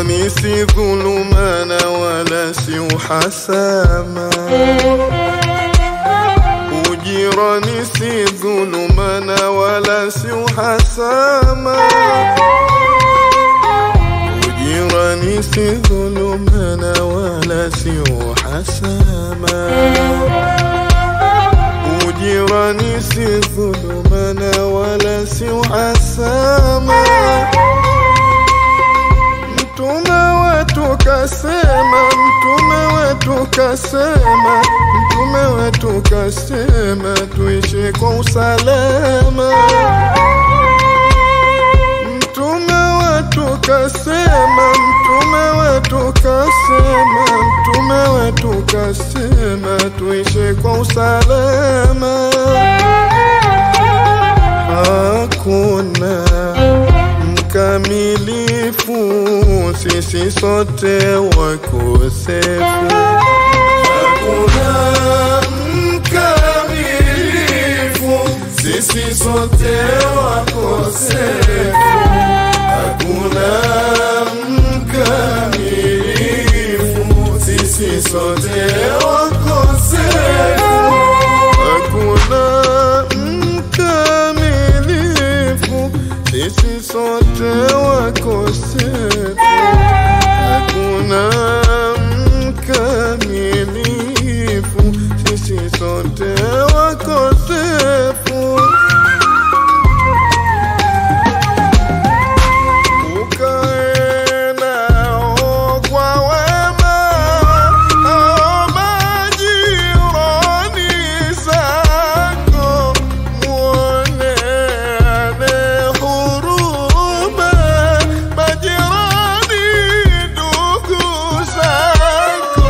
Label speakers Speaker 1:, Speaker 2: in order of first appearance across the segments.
Speaker 1: Ujirani si dhulumana wala si uhasama. Ujirani si dhulumana wala si uhasama. Ujirani si dhulumana wala si uhasama. Ujirani si dhulumana wala si uhasama. Mtume wetu kasema, mtume wetu kasema, mtume wetu kasema, tuishi kwa usalama. Mtume wetu kasema, mtume wetu kasema, mtume wetu kasema, tuishi kwa usalama. Hakuna mkamilifu, sisi sote wakosefu. Hakuna mkamilifu, sisi sote wakosefu. Hakuna mkamilifu, sisi sote wakosefu. Hakuna mkamilifu, sisi sote wakosefu. Hakuna mkamilifu, sisi sote wakosefu. Ukae nao kwa wema, hao majirani zako, muoneane huruma, majirani ndugu zako.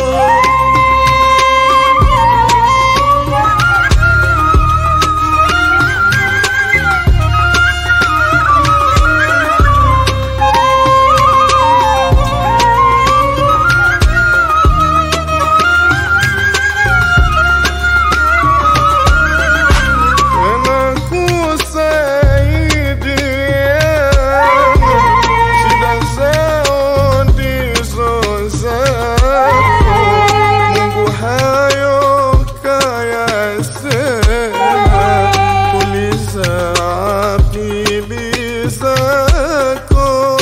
Speaker 1: Tena kusaidiana, shida zao ndizo zako. Mungu hayo kayasema, tuliza akili zako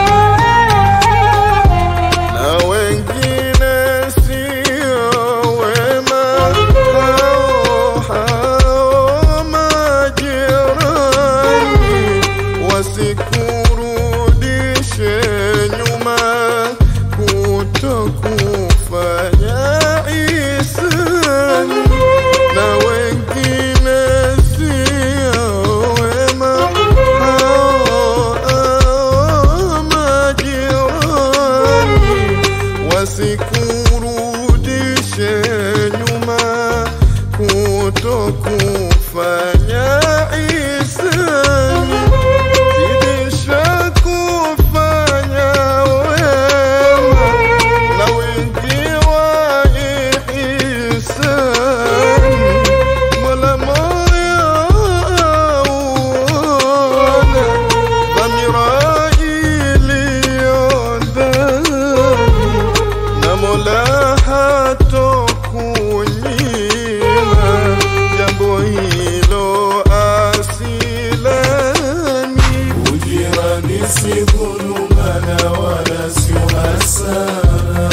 Speaker 1: na wengine sio wema, hao hao majirani wasikurudishe nyuma kutokufanya ihsani, na wengine sio wema, hao hao majirani wasikurudishe nyuma kutokufanya ihsani, zidisha kufanya wema na wingi wa ihsani. Mola moyo auona dhamira iliyo ndani na Mola hatokunyima jambo hilo asilani.
Speaker 2: Ujirani si dhulumana wala si uhasana.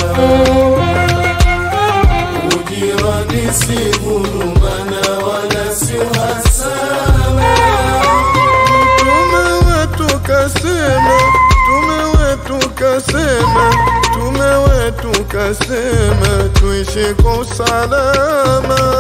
Speaker 2: Ujirani si dhulumana wala si uhasana.
Speaker 1: Mtume wetu kasema, mtume wetu kasema, mtume wetu kasema, tuishi kwa usalama.